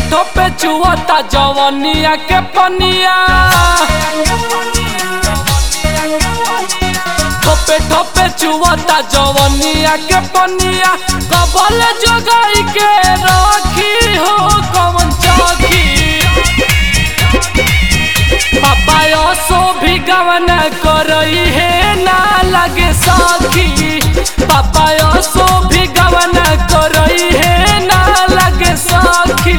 ठोपे चुअता जवनिया के पनिया ठोपे ठोपे चुअता जवनिया के पनिया कबल जोगाई के रखी हो कवन चौकी पापा सो भी गवन करई है ना लगे साखी पापा सो भी गवन करई है ना लगे साखी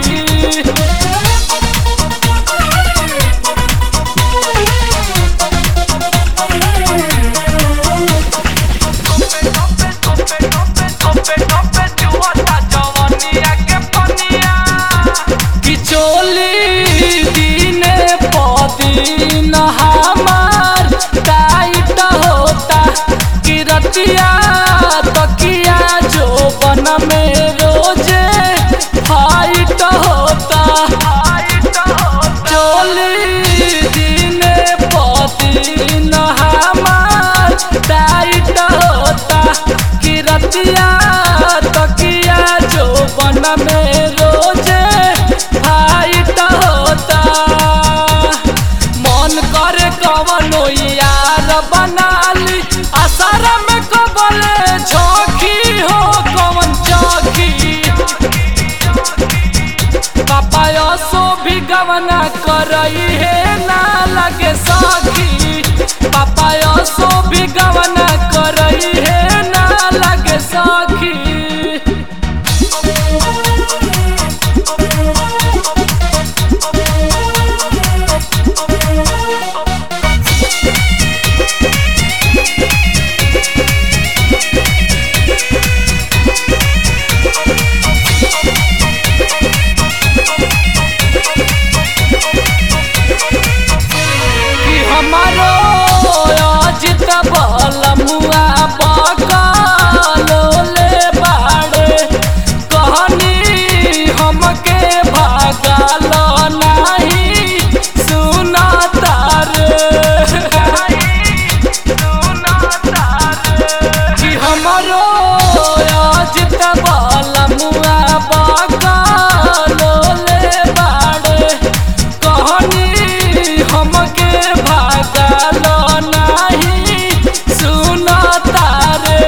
कि चोली दिने पदिन हमार टाइट होता कि रतिया तकिया जो बन में रोजे फाइट होता चोली दिने पदिन हमार टाइट होता कि रतिया तकिया जो बन में रोजे फाइट होता मन करे कवनो यार बनाली असर में कबले झोंकी हो कवन चौकी पापा सो भी गवना करई है ना लगे साखी पापा सो भी गवना करई है ना लगे साखी कि हमारो अजित बलमुआ बकलो ले बाड़े कहनी हमके भागल नाही सुना तारे कि हमारो अजित बलमुआ बकलो ले बाड़े कहनी हमके भागल नाही सुना तारे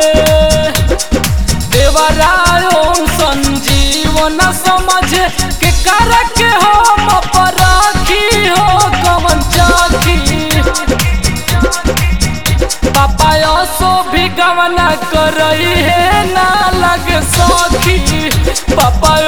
देवरायो संजीवन समझ के कर के हम परखी हो कवन चाखी पापा सो भी गवना करई है ना लग सखी पापा